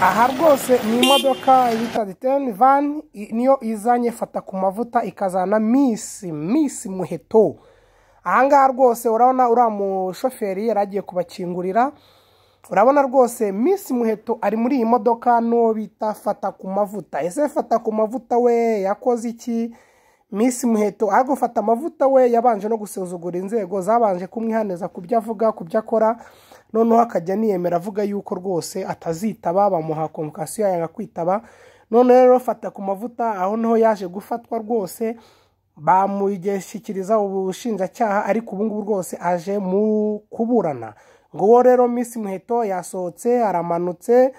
aha rwose ni imodoka bita riteni vani niyo izanye fata ku mavuta ikazana misi misi muheto ahangaha rwose urabona uriya mushoferi yari agiye kubakingurira urabona rwose misi muheto ari muri iyi modoka n'uwo bita fata ku mavuta ese fata ku mavuta we yakoze iki misi muheto aho gufata amavuta we yabanje no gusuzugura inzego zabanje kumwihaniza ku byo avuga ku byo akora noneho akajya aniyemera avuga yuko rwose atazitaba bamuha komukasiyo yanga kwitaba noneho rero fata ku mavuta aho niho yaje gufatwa rwose bamugeshyikiriza ubushinjacyaha ariko ubu ngubu rwose aje mu kuburana ngo uwo rero minsi muheto yasohotse aramanutse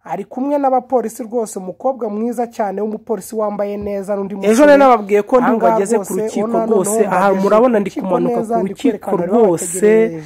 ari kumwe n'abapolisi rwose umukobwa mwiza cyane w'umupolisi wambaye neza n'undi ejo rero nababwiye ko ntabwo ageze ku rukiko rwose aha murabona ndi kumanuka ku rukiko rwose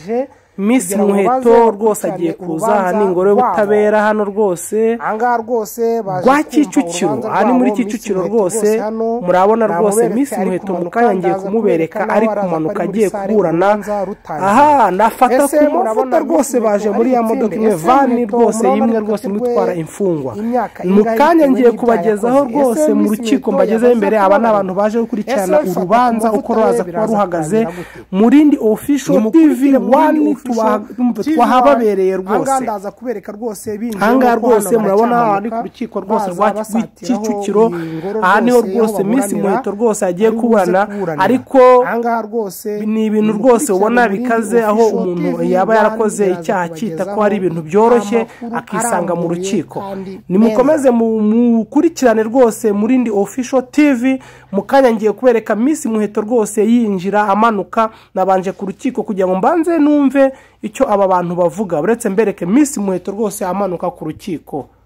minsi muheto rwose agiye kuza aha ni ingoro y'ubutabera hano rwose ahangaha rwose rwa kicukiro aha ni muri kicukiro rwose murabona rwose minsi muheto mu kanya ngiye kumubereka ari kumanuka agiye kuburana aha nafata ku mavuta rwose baje muri ya modoka imwe vani rwose y'imwe rwose imwe itwara imfungwa mu kanya ngiye kubagezaho rwose mu rukiko mbagezeho imbere aba ni abantu baje gukurikirana urubanza uko ruraza kuba ruhagaze mu rindi ofisho tivi wani twahababereye rwose ahangaha kubereka rwose ahangaha rwose murabona aha ari ku rukiko rwose rwa kicukiro aha niho rwose minsi muheto rwose agiye kuburana ariko ni ibintu rwose ubona bikaze aho umuntu yaba yarakoze icyaha cyita ko hari ibintu byoroshye akisanga mu rukiko nimukomeze mukurikirane rwose muri indi ofisho tivi mu kanya ngiye kubereka minsi muheto rwose yinjira amanuka nabanje ku rukiko kugira ngo mbanze numve icyo aba bantu bavuga uretse mbereke minsi muheto rwose amanuka ku rukiko